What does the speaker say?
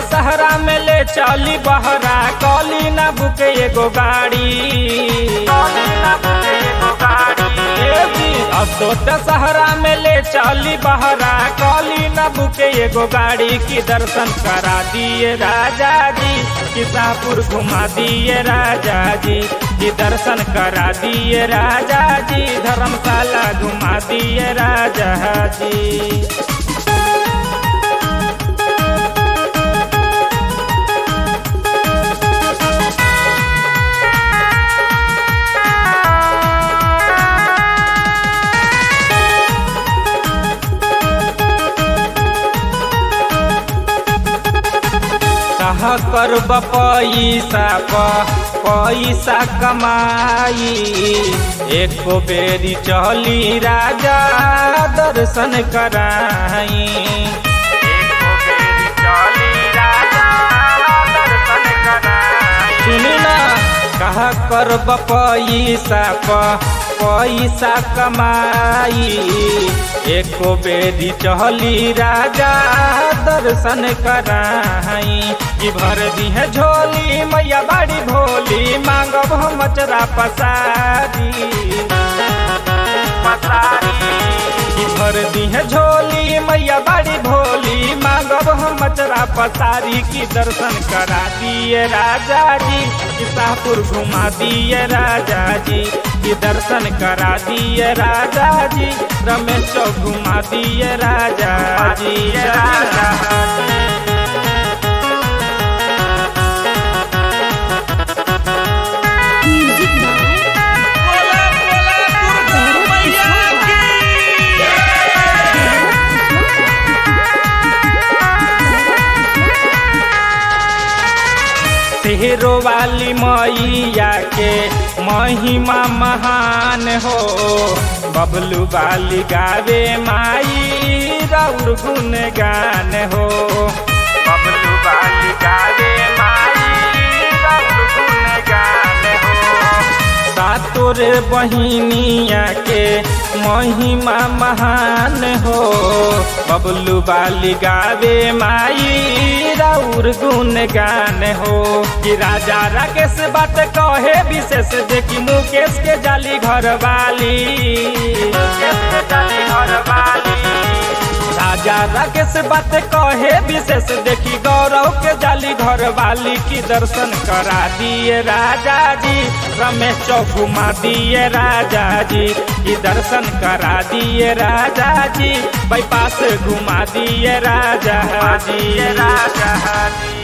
दशहरा में ले चली बहरा कली ना बुके एगो गाड़ी असो दशहरा में ले चली बहरा कली ना बुके एगो गाड़ी की दर्शन करा दिए राजा जी किसापुर घुमा दिए राजा जी की दर्शन करा दिए राजा जी धर्मशाला घुमा दिए राजा जी कहा कर पैसा पैसा कमाई एको बेरी चली राजा दर्शन कराई सुनी ना कहा कर पैसा पैसा कमाई एको बेरी चहली राजा दर्शन कराई कि भर दी है झोली मैया बाड़ी भोली मांगब हम मचरा पसारी कि भर दी है झोली मैया बाड़ी भोली मांगब हम मचरा पसारी की दर्शन करा दिए राजा जी कि शाहपुर घुमा दिए राजा जी की दर्शन करा दिए राजा जी रमेश चौक घुमा दिए राजा जी राजा म्यूजिक बाय तेहरो वाली मैया के महिमा महान हो बबलू वाली गावे माई राउर गुन गान हो बबलू वाली गावे माई राउर गुन गान हो सातोर बहिनिया के महिमा महान हो बबलू बाली गावे माई राउर गुन गान हो कि राजा राकेश बात कहे विशेष देखी मुकेश के जाली घर वाली मुकेश के जाली घर वाली राजा राकेश बात कहे विशेष देखी गौरव के जाली घर वाली की दर्शन करा दिए राजा जी रमेश चौक घुमा दिए राजा जी की दर्शन करा दिए राजा जी बाईपास घुमा दिए राजा जी राजा जी